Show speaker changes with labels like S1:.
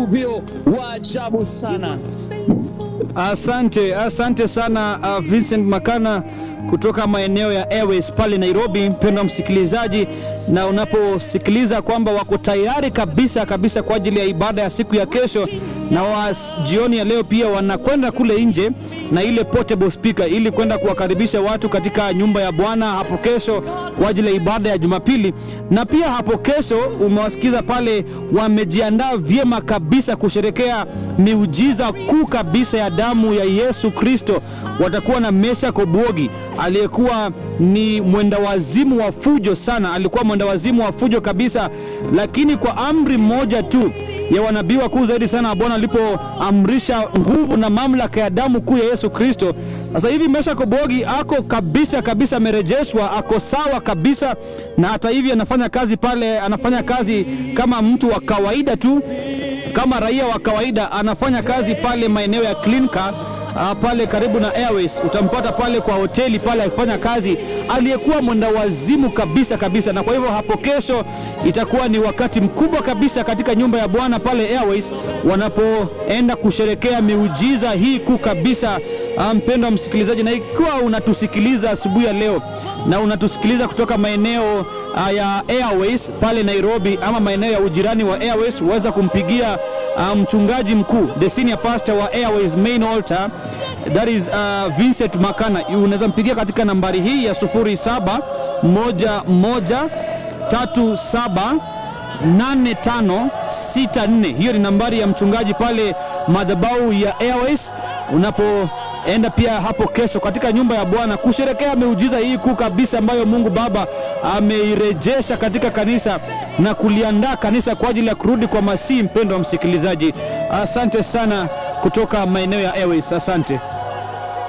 S1: uvuvio wa ajabu sana.
S2: Asante, asante sana uh, Vincent Makana kutoka maeneo ya Airways pale Nairobi. Mpendwa msikilizaji, na unaposikiliza kwamba wako tayari kabisa kabisa kwa ajili ya ibada ya siku ya kesho, na wa jioni ya leo pia wanakwenda kule nje na ile portable speaker ili kwenda kuwakaribisha watu katika nyumba ya Bwana hapo kesho kwa ajili ya ibada ya Jumapili. Na pia hapo kesho umewasikiza pale, wamejiandaa vyema kabisa kusherekea miujiza kuu kabisa ya damu ya Yesu Kristo. Watakuwa na Mesha Kobuogi aliyekuwa ni mwenda wazimu wa fujo sana, alikuwa mwenda wazimu wa fujo kabisa, lakini kwa amri moja tu ya wanabii wakuu zaidi sana wa Bwana alipoamrisha nguvu na mamlaka ya damu kuu ya Yesu Kristo. Sasa hivi Mesha Kobogi ako kabisa kabisa, amerejeshwa, ako sawa kabisa, na hata hivi anafanya kazi pale, anafanya kazi kama mtu wa kawaida tu, kama raia wa kawaida, anafanya kazi pale maeneo ya Clincar Uh, pale karibu na Airways utampata pale kwa hoteli pale akifanya kazi, aliyekuwa mwenda wazimu kabisa kabisa. Na kwa hivyo hapo kesho itakuwa ni wakati mkubwa kabisa katika nyumba ya Bwana pale Airways wanapoenda kusherekea miujiza hii kuu kabisa. Uh, mpendwa wa msikilizaji, na ikiwa unatusikiliza asubuhi ya leo na unatusikiliza kutoka maeneo uh, ya Airways pale Nairobi ama maeneo ya ujirani wa Airways, huweza kumpigia uh, mchungaji mkuu the senior pastor wa Airways main altar that is uh, Vincent Makana. Unaweza mpigia katika nambari hii ya 0711378564. Hiyo ni nambari ya mchungaji pale madhabahu ya Airways unapo enda pia hapo kesho katika nyumba ya Bwana kusherekea miujiza hii kuu kabisa ambayo Mungu Baba ameirejesha katika kanisa na kuliandaa kanisa kwa ajili ya kurudi kwa Masihi. Mpendo wa msikilizaji, asante sana kutoka maeneo ya Airways, asante.